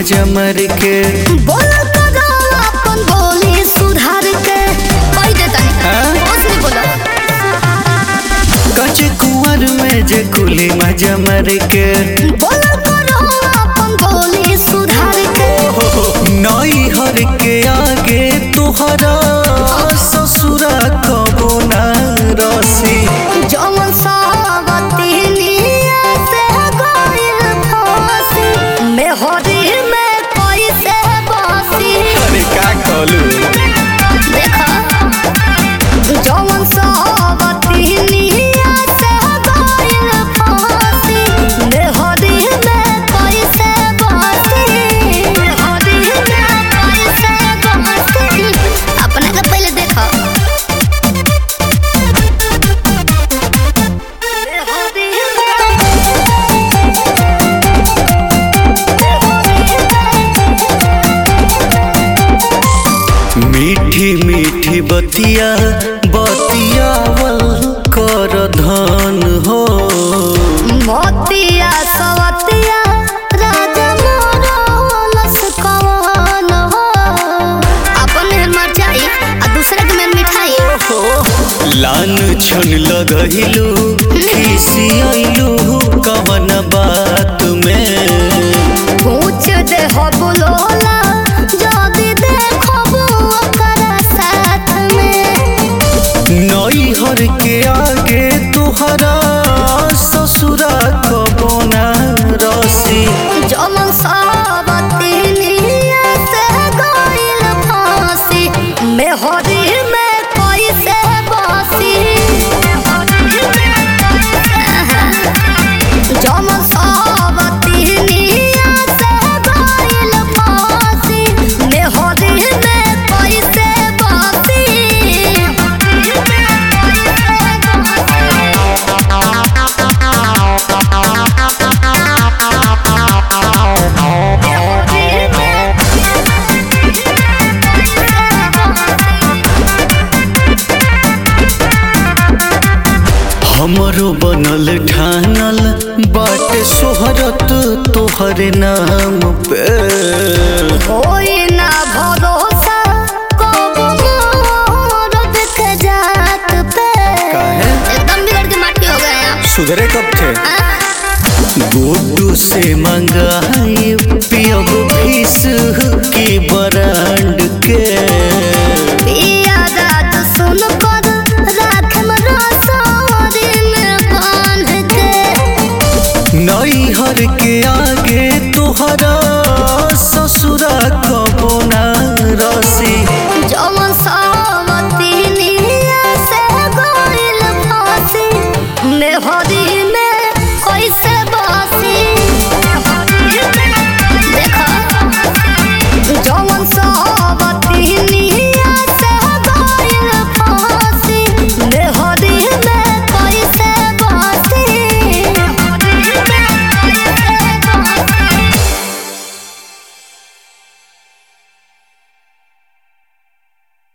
मजा मर के बोल करो अपन बोली सुधार के कह दे तनी हाँ? होश में बोलो कच कुंवर में जे कुली मजा मर के बोल करो अपन बोली सुधार के नई हर के आगे तुहरा ससुरा कबो ना रसी जौन सावती निया से गइल फांसी मेहरी में कैसे बासी अरे का कहलू देखा जौन सावती निया से गइल फांसी मेहरी में कैसे बासी मेहरी में कैसे बासी अपने के पहले देखा मीठी मीठी बतिया बतियावल कर धन हो मोतिया सवतिया राजा मोरलस कवन हो अपन मेहर मरचाई आ दूसरे के मेहर मिठाई लान छन लगहिलू खिसियलू कवन बात में पूछ दे हो बुलोला जदी देखब ओकर साथ में नई हर के आगे तुहरा ससुरा कबो ना रसी जमन सावती निया से गइल फांसी मेहरी में कैसे बासी जमन सावती निया से गइल फांसी मेहरी में कैसे बासी हमरो बनल ठानल बाटे सोहरत तोहरे नाम पे कोई ना भरोसा कब मोरद के जात पे काहे? एकदम बिगड़ के माटी हो गए हैं सुधरे कब थे हाँ? गुड्डू से मंग